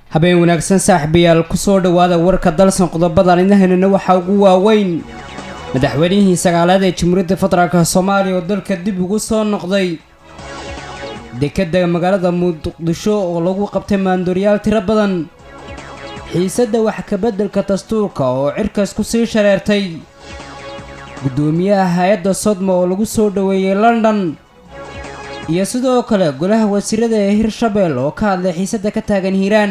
habeen wanaagsan saaxiibayaal kusoo dhowaada warka dalsan qodobadan idnahaynana waxaa ugu waaweyn madaxweynihii sagaalaad ee jamhuuriyadda federaalk soomaaliya oo dalka dib ugu soo noqday dekadda magaalada muqdisho oo lagu qabtay maandooriyaal tiro badan xiisadda wax kabeddelka dastuurka oo cirkaas ku sii shareertay guddoomiyaha hay-adda sodma oo lagu soo dhoweeyey london iyo sidoo kale golaha wasiirada ee hirshabeel oo ka hadlay xiisadda ka taagan hiiraan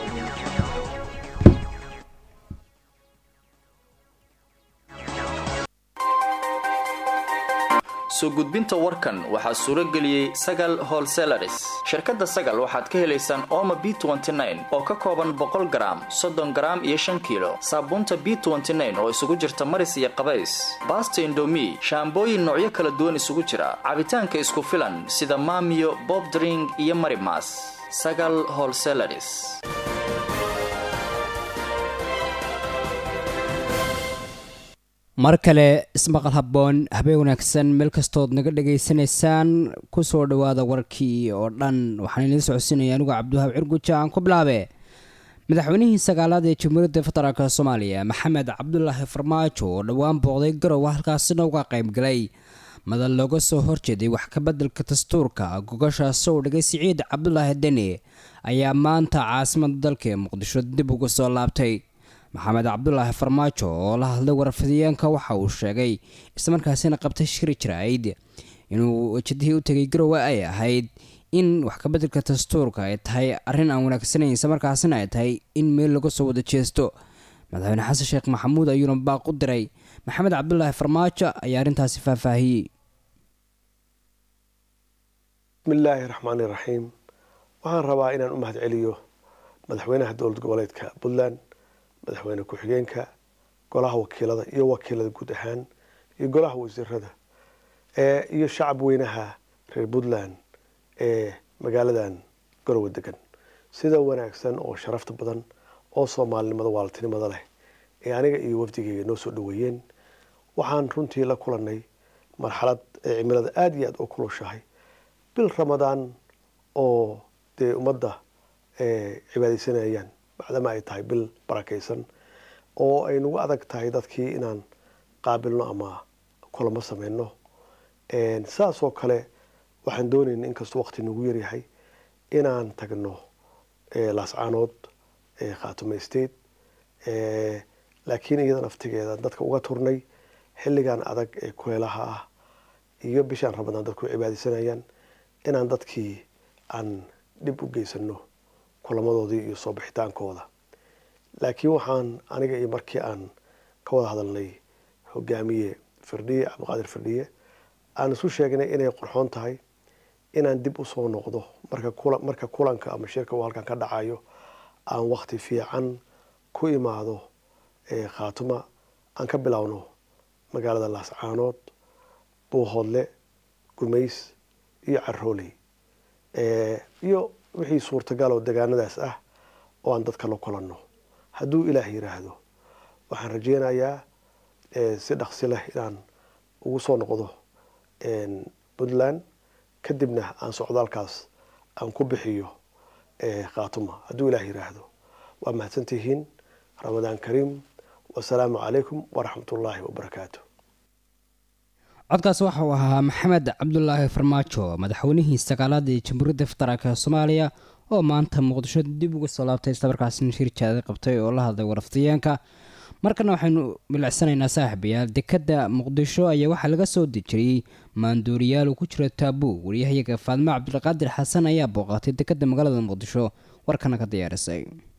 soo gudbinta warkan waxaa suuro geliyey sagal holselaris shirkadda sagal waxaad ka helaysaan ooma b oo ka kooban boqol garaam soddon garaam iyo shan kiilo saabuunta b oo isugu jirta maris iyo qabays baasta indomi shaambooyin noocyo kala duwan isugu jira cabitaanka isku filan sida maamiyo bobdring iyo marimas sagal holselaris mar kale ismaqal habboon habeen wanaagsan meel kastood naga dhegaysanaysaan kusoo dhowaada warkii oo dhan waxaan idiin socodsiinaya anigu cabdiwahaab cirguja aan ku bilaabe madaxweynihii sagaalaad ee jamhuuriyadda federaalk soomaaliya maxamed cabdulaahi farmaajo oo dhowaan booqday garowe halkaasina uga qaybgalay madal looga soo horjeeday wax kabeddelka dastuurka gogashaasi uu dhigay siciid cabdulaahi deni ayaa maanta caasimada dalka ee muqdisho dib uga soo laabtay maxamed cabdulaahi farmaajo oo la hadlay warfidiyeenka waxa uu sheegay islamarkaasina qabtay shiri jiraa'id inuu wejadihii u tegay garowe ay ahayd in wax kabeddelka dastuurka ay tahay arrin aan wanaagsanayn islamarkaasina ay tahay in meel laga soo wada jeesto madaxweyne xasan sheekh maxamuud ayuuna baaq u diray maxamed cabdulaahi farmaajo ayaa arrintaasi faahfaahiyey bismillaahi raxmaani raxiim waxaan rabaa inaan u mahad celiyo madaxweynaha dowlad goboleedka puntland madaxweyne ku-xigeenka golaha wakiilada iyo wakiilada guud ahaan iyo golaha wasiirada iyo shacab weynaha reer puntland ee magaaladan garowe degan sida wanaagsan oo sharafta badan oo soomaalinimada waaltinimada leh ee aniga iyo wafdigeyga noo soo dhaweeyeen waxaan runtii la kulanay marxalad ee cimilada aada iyo aada u kulushahay bil ramadaan oo dee ummadda cibaadeysanayaan bacdama ay tahay bil barakaysan oo ay nagu adag tahay dadkii inaan qaabilno ama kulamo sameyno saasoo kale waxaan doonayna inkastoo waqti nagu yaryahay inaan tagno laascaanood khaatume state laakiin iyada naftigeeda dadka uga turnay xilligan adag ee kuleelaha ah iyo bishaan ramadaan dadku cibaadeysanayaan inaan dadkii aan dhib u geysano kulamadoodii iyo soo bixitaankooda laakiin waxaan aniga iyo markii aan ka wada hadalnay hogaamiye firdhiye cabdiqaadir firdhiye aan isu sheegnay inay qurxoon tahay inaan dib usoo noqdo marka kulanka ama shirka uu halkan ka dhacayo aan wakti fiican ku imaado khaatuma aan ka bilowno magaalada laascaanood buuhoodle gumays iyo carooley iyo wixii suurtagal oo degaanadaas ah oo aan dadka la kulanno hadduu ilaah yiraahdo waxaan rajeynayaa si dhaqsi leh inaan ugu soo noqdo puntland kadibna aan socdaalkaas aan ku bixiyo khaatuma hadduu ilaah yiraahdo waa mahadsantihiin ramadaan kariim wasalaamu calaykum waraxmat ullaahi wabarakaatu codkaas waxa uu ahaa maxamed cabdulaahi farmaajo madaxweynihii sagaalaad ee jamhuuriyadda federaalk soomaaliya oo maanta muqdisho dib uga soo laabtay islamarkaasina shir jaada qabtay oo la hadlay warafdiyeenka markana waxaynu milicsanaynaa saaxiibayaal dekadda muqdisho ayaa waxaa laga soo dejiriyey maandooriyaal uu ku jiro taabuu waryahayaga faadmo cabdulqaadir xasan ayaa booqatay dekadda magaalada muqdisho warkana ka diyaarisay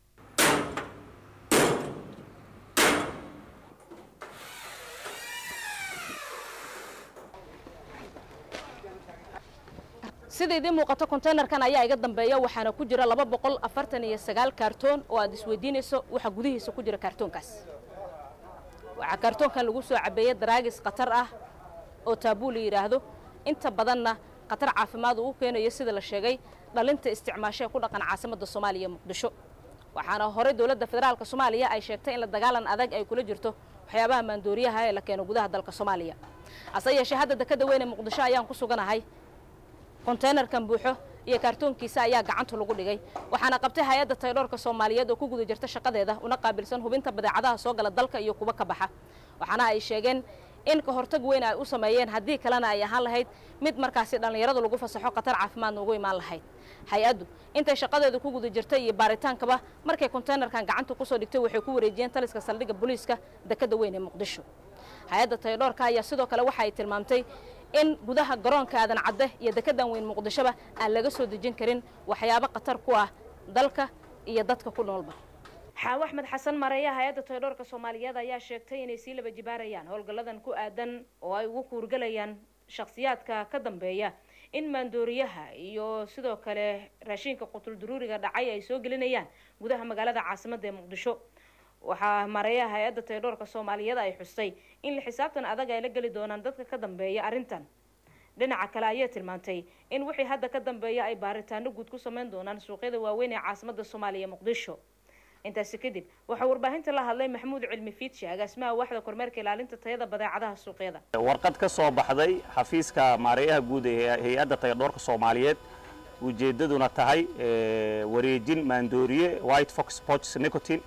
sida idiin muuqato containerkan ayaa iga dambeeya waxaana ku jira laba boqol afartan iyo sagaal kaartoon oo aad isweydiinayso waxa gudihiisa ku jira kaartoonkaas waxaa kaartoonkan lagu soo cabeeyey daraagis khatar ah oo taabuu la yidhaahdo inta badanna khatar caafimaad uu keenayo sida la sheegay dhalinta isticmaashee ku dhaqan caasimadda soomaaliya muqdisho waxaana horey dowladda federaalka soomaaliya ay sheegtay in la dagaalan adag ay kula jirto waxyaabaha maandooriyaha ee la keeno gudaha dalka soomaaliya hase yeeshee hadda dekadda weyn ee muqdisho ayaan ku suganahay konteynerkan buuxo iyo kaartoonkiisa ayaa gacanta lagu dhigay waxaana qabtay hay-adda taydhoorka soomaaliyeed oo ku guda jirta shaqadeeda una qaabilsan hubinta badeecadaha soo gala dalka iyo kuwa ka baxa waxaana ay sheegeen in ka hortag weyn ay u sameeyeen haddii kalena ay ahaan lahayd mid markaasi dhallinyaradu lagu fasaxo khatar caafimaadna ugu imaan lahayd hay-addu intay shaqadeedu ku guda jirtay iyo baaritaankaba markay konteynerkan gacanta kusoo dhigtay waxay ku wareejiyeen taliska saldhigga booliiska dekadda weyn ee muqdisho hay-adda taydhoorka ayaa sidoo kale waxa ay tilmaamtay in gudaha garoonka aadan cadde iyo dekeddan weyn muqdishoba aan laga soo dejin karin waxyaabo khatar ku ah dalka iyo dadka ku noolba xaawo axmed xasan mareeya hay-adda taydhoorka soomaaliyeed ayaa sheegtay inay sii laba jibaarayaan howlgalladan ku aadan oo ay ugu kuurgalayaan shakhsiyaadka ka dambeeya in maandooriyaha iyo sidoo kale raashiinka qutulduruuriga dhacay ay soo gelinayaan gudaha magaalada caasimadda ee muqdisho waxaa mareeyaha hay-adda taydhoorka soomaaliyeed ay xustay in la xisaabtan adag ay la geli doonaan dadka ka dambeeya arrintan dhinaca kale ayay tilmaantay in wixii hadda ka dambeeya ay baaritaano guud ku sameyn doonaan suuqyada waaweyn ee caasimadda soomaaliya muqdisho intaasi kadib waxaa warbaahinta la hadlay maxamuud cilmi fiidshe agaasimaha waaxda kormeerka ilaalinta tayada badeecadaha suuqyada warqad ka soo baxday xafiiska maareeyaha guud ee hay-adda tayadhoorka soomaaliyeed ujeeddaduna tahay wareejin maandooriye white fox poch nicotin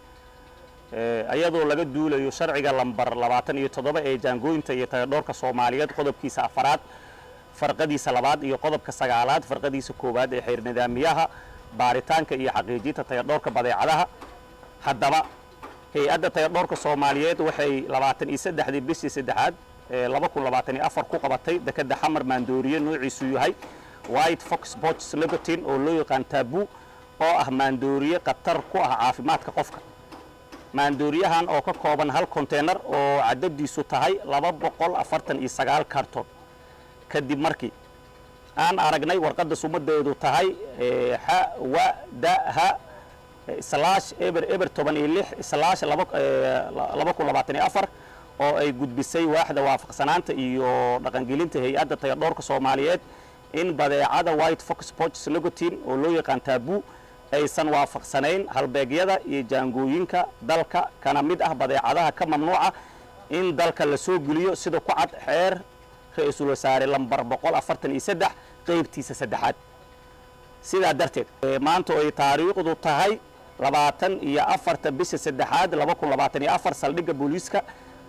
iyadoo laga duulayo sharciga lambar labaatan iyo toddoba ee jaangooyinta iyo tayadhoorka soomaaliyeed qodobkiisa afaraad farqadiisa labaad iyo qodobka sagaalaad farqadiisa koowaad ee xeer nidaamiyaha baaritaanka iyo xaqiijinta tayadhoorka badeecadaha haddaba hay-adda tayadhoorka soomaaliyeed waxay labaatan iyo saddexdii bishii saddexaad laba kun labaatan iyo afar ku qabatay dekedda xamar maandooriye noociisu yahay white fox boch nicotin oo loo yaqaan taabu oo ah maandooriye khatar ku ah caafimaadka qofka maandooriyahan oo ka kooban hal konteynar oo cadadiisu tahay laba boqol afartan iyo sagaal karton kadib markii aan aragnay warqadda sumadeedu tahay xa wa da ha slash eber eber toban iyo lix slash laba kun labaatan iyo afar oo ay gudbisay waaxda waafaqsanaanta iyo dhaqangelinta hay-adda tayadhoorka soomaaliyeed in badeecada white fox poch nicotin oo loo yaqaan taabu aysan waafaqsanayn halbeegyada iyo jaangooyinka dalka kana mid ah badeecadaha ka mamnuuca in dalka la soo geliyo sida ku cad xeer ra-iisul wasaare lambar boqol afartan iyo saddex qaybtiisa saddexaad sidaa darteed maanta oo ay taariikhdu tahay labaatan iyo afarta bisha saddexaad laba kun labaatan iyo afar saldhigga booliiska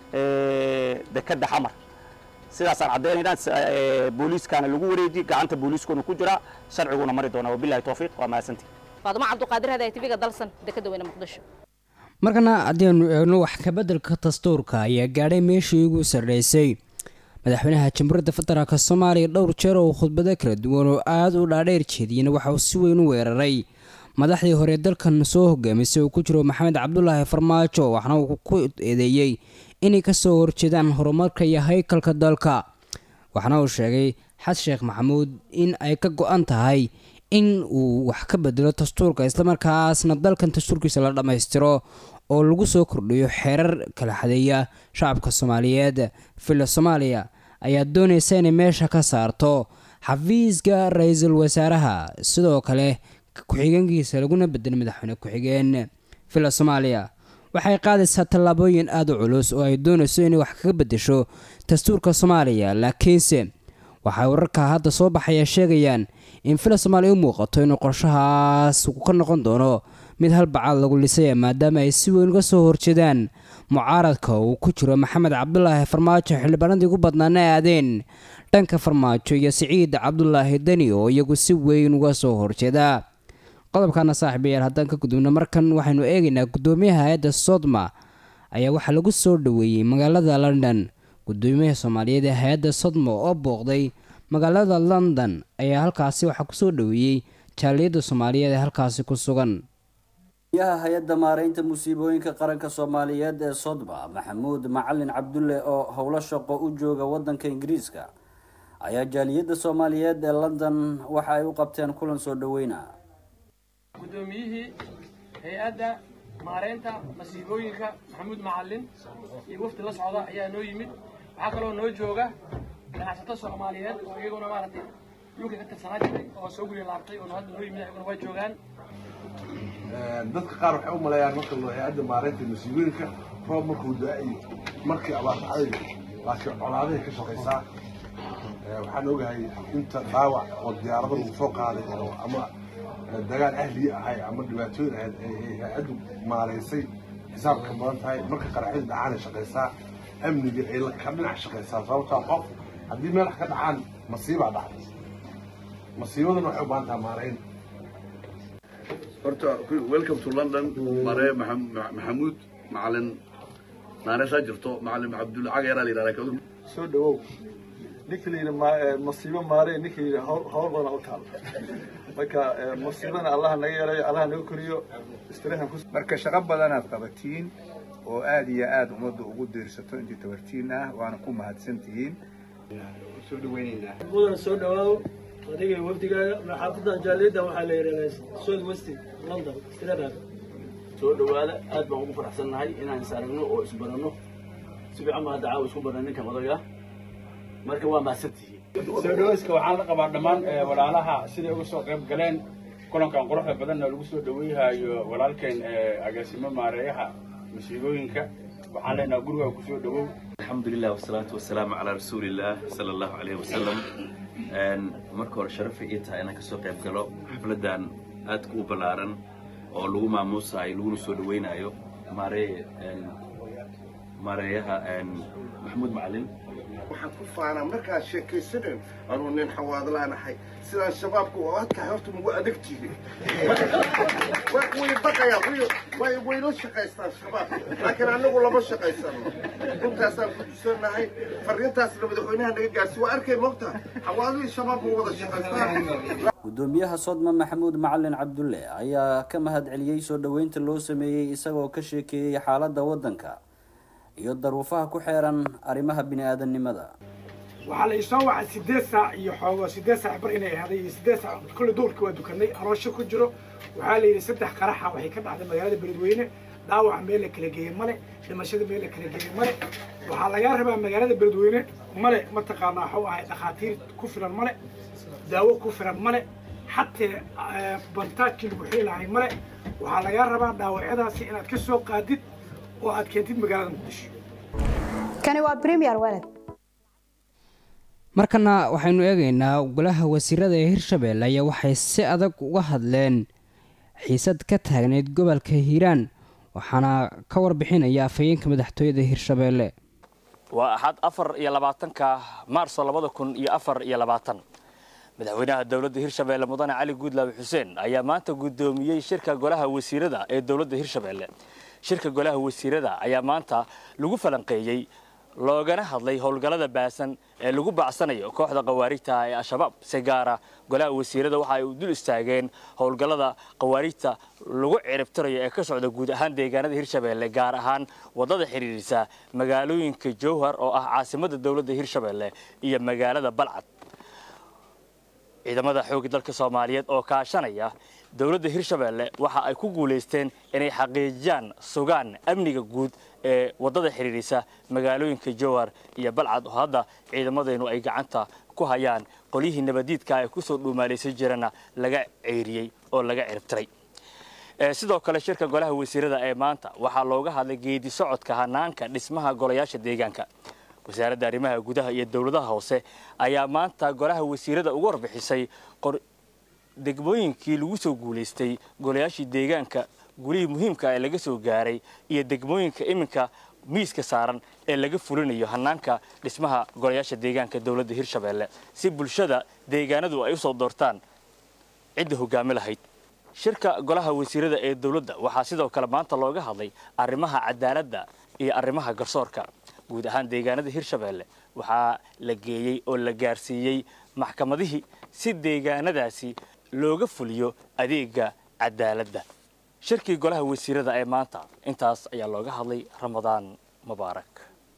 dekedda xamar sidaasaan caddaynaynaa booliiskaana lagu wareeji gacanta booliiskuna ku jiraa sharciguna mari doonaa wabilahi towfiiq waa mahadsantii faadumo cabduqaadir hadaay tv-ga dalsan dekeda weyne muqdisho markana haddianu eegno wax kabeddelka dastuurka ayaa gaadhay meeshii ugu sarreysay madaxweynaha jamhuuriyadda federaalk soomaaliya dhowr jeer oo khudbado kala duwan oo aada u dhaadheer jeediyena waxa uu si weyn u weeraray madaxdii hore dalkan soo hogaamisay uu ku jiro maxamed cabdulaahi farmaajo waxna uu ku eedeeyey inay kasoo horjeedaan horumarka iyo haykalka dalka waxna uu sheegay xas sheekh maxamuud in ay ka go-an tahay in uu wax ka bedelo dastuurka islamarkaasna dalkan dastuurkiisa la dhammaystiro oo lagu soo kordhiyo xeerar kala xadeeya shacabka soomaaliyeed villa soomaaliya ayaa doonaysa inay meesha ka saarto xafiiska ra-iisul wasaaraha sidoo kale ku-xigeenkiisa laguna bedelo madaxweyne ku-xigeen villa soomaaliya waxay qaadaysaa tallaabooyin aada u culus oo ay doonayso inay wax kaga bedesho dastuurka soomaaliya laakiinse waxay wararka hadda soo baxaya sheegayaan in villa soomaaliya u muuqato inuu qorshahaas ka noqon doono mid halbacaad lagu lisaya maadaama ay si weyn uga soo horjeedaan mucaaradka uu ku jiro maxamed cabdulaahi farmaajo xildhibaanadii ugu badnaana aadeen dhanka farmaajo iyo siciid cabdulaahi deni oo iyagu si weyn uga soo horjeeda qodobkana saaxiibayaal haddaan ka gudubno markan waxaynu eegaynaa guddoomiyaha hay-adda sodma ayaa waxaa lagu soo dhoweeyey magaalada london guddoomiyaha soomaaliyeed ee hay-adda sodma oo booqday magaalada london ayaa halkaasi waxaa kusoo dhoweeyey jaaliyadda soomaaliyeed ee halkaasi ku sugan yaha hay-adda maareynta musiibooyinka qaranka soomaaliyeed ee sodma maxamuud macalin cabdulle oo howlo shaqo u jooga wadanka ingiriiska ayaa jaaliyadda soomaaliyeed ee london waxa ay u qabteen kulan soo dhoweyna guddoomiyihii hay-adda maareynta masiibooyinka maxamuud macalin iyo wafdi la socda ayaa noo yimid waxaa kaloo noo jooga ganacsato soomaaliyeed oo iyaguna maaragtay dhulka ka tirsanaa jiray oo soo guri laabtay oo hadda noo yimid iyaguna waa joogaan dadka qaar waxay u maleeyaan marka loo hay-adda maareynta masiibooyinka roob markuu da-ay markii abaar dhacday laakiin colaadahay ka shaqaysaa waxaan ogahay inta dhaawac oo diyaarado lagu soo qaaday oo ama dagaal ahliya ahay ama dhibaatooyin ahayd ay hay-addu maaraysay xisaabka badan tahay marka qaraxyadu dhacaanay shaqaysaa amniga ay ka dhinac shaqaysaa sababtaa qof haddii meel wax ka dhacaan masiibaa dhacday masiibaduna waxay u baahan tahay maarayn horta welcome to london mare maxamuud macalin naareesaa jirto macalin cabdulla cageeraa la yidhahdaa soo dhawow ninka la yidhi masiibo maare ninka yidhi hawl badan u taal marka masiibana allaha naga yeelayo allaha naga koriyo istirahan ku marka shaqo badanaad qabatiin oo aad iyo aad ummadda ugu diirsato intii tabartiin ah waana ku mahadsan tihiin soo dhaweynaynaa mudana soo dhawaado adiga wafdigaaga maxaafadda jaaliyadda waxaa la yidhahdaa south west london istiradaaga soo dhawaada aad baan ugu faraxsannahay inaan is aragno oo isbaranno si fiican baa hadda caawa isku baran ninkan odaga marka waa mahadsantihiin soo dhawayska waxaan la qabaa dhammaan walaalaha siday uga soo qayb galeen kulankan quruxda badanna lagu soo dhaweyhayo walaalkeen agaasimo maareeyaha masiibooyinka waxaan leenaha guriga kusoo dhawow alxamdulilah wasalaatu wasalaamu calaa rasuulillaah sala allahu caleyhi wasalam marka hore sharafay ii tahay inaan kasoo qayb galo xafladdan aadka u ballaaran oo lagu maamuusayo laguna soo dhaweynayo maareye maareeyaha maxamuud macalin waxaan ku faanaa markaad sheekaysanen anuu nin xawaadlaanahay sidaan shabaabka oo adkahay horta magu adag jirin way baqayaan way way la shaqaystaan shabaabka laakiin anagu lama shaqaysano runtaasaan ku tusanahay fariintaasna madaxweynaha naga gaarsi waa arkay mogta xawaadlihii shabaab ma wada shaqaystaan gudoomiyaha sodma maxamuud macalin cabdulle ayaa ka mahad celiyey soo dhoweynta loo sameeyey isagoo ka sheekeeyey xaaladda waddanka iyo daruufaha ku xeeran arrimaha bini-aadamnimada waxaa la isoo wacay sideed saac iyo xoogo sideed saac bar inay ahday iyo sideed saac kulle duurka waa dukanay aroosho ku jiro waxaa la yidhi saddex qaraxa waxay ka dhacday magaalada beledweyne dhaawaca meel la kala geeyey male dhimashada meel la kala geeyey male waxaa lagaa rabaa magaalada beledweyne male mataqaanaa waxuu ahay dhakhaatiir ku filan male daawo ku filan male xatee bantaajkii lagu xili lahay male waxaa lagaa rabaa dhaawacyadaasi inaad ka soo qaadid oo aad keentid magaalada muqdisho kani waa premier walad markana waxaynu eegaynaa golaha wasiirada ee hirshabelle ayaa waxay si adag uga hadleen xiisad ka taagneyd gobolka hiiraan waxaana ka warbixinaya afhayeenka madaxtooyada hirshabelle waa axad afar iyo labaatanka maarso labada kun iyo afar iyo labaatan madaxweynaha dowladda hirshabelle mudane cali guudlaabe xuseen ayaa maanta guddoomiyey shirka golaha wasiirada ee dowladda hirshabelle shirka golaha wasiirada ayaa maanta lagu falanqeeyey loogana hadlay howlgallada baasan ee lagu bacsanayo kooxda khawaarijta ee al-shabaab si gaara golaha wasiirada waxa ay u dul istaageen howlgallada khawaarijta lagu ciribtirayo ee ka socda guud ahaan deegaanada hirshabelle gaar ahaan waddada xidhiirisa magaalooyinka jowhar oo ah caasimadda dowladda hirshabelle iyo magaalada balcad ciidamada xoogga dalka soomaaliyeed oo kaashanaya dowladda hirshabelle waxa ay ku guulaysteen inay xaqiijiyaan sugaan amniga guud ee waddada xidhiirisa magaalooyinka jowhar iyo balcad oo hadda ciidamadeennu ay gacanta ku hayaan qolyihii nabadiidka ay kusoo dhuumaalaysan jirana laga ceyriyey oo laga ciribtiray sidoo kale shirka golaha wasiirada ee maanta waxaa looga hadlay geedi socodka hanaanka dhismaha golayaasha deegaanka wasaaradda arrimaha gudaha iyo dowladaha hoose ayaa maanta golaha wasiirada uga warbixisay degmooyinkii lagu soo guulaystay golayaashii deegaanka gulihii muhiimka ee laga soo gaaray iyo degmooyinka iminka miiska saaran ee laga fulinayo hanaanka dhismaha golayaasha deegaanka dowladda hirshabelle si bulshada deegaanadu ay usoo doortaan cidda hogaami lahayd shirka golaha wasiirada ee dowladda waxaa sidoo kale maanta looga hadlay arrimaha cadaaladda iyo arrimaha garsoorka guud ahaan deegaanada hirshabelle waxaa la geeyey oo la gaarsiiyey maxkamadihii si deegaanadaasi looga fuliyo adeega cadaaladda shirkii golaha wasiirada ee maanta intaas ayaa looga hadlay ramadaan mubaarak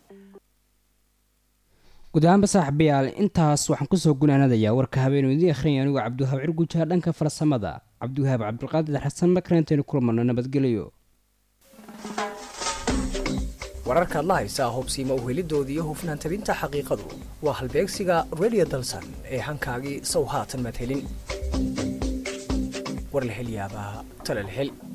guud ahaanba saaxiibayaal intaas waxaan kusoo gunaanadayaa warka habeenuu idiin akhrinaya anigu cabdiwahaab cirgujaha dhanka farsamada cabdiwahaab cabdulqaadir xasan markareentaynu kulmano nabadgelyo wararkaad la haysaa hubsiima uhelidoodii iyo hufnaan tabinta xaqiiqadu waa halbeegsiga redio dalsan ee hankaagii sow haatan maad helin war la hel yaabaa tala la hel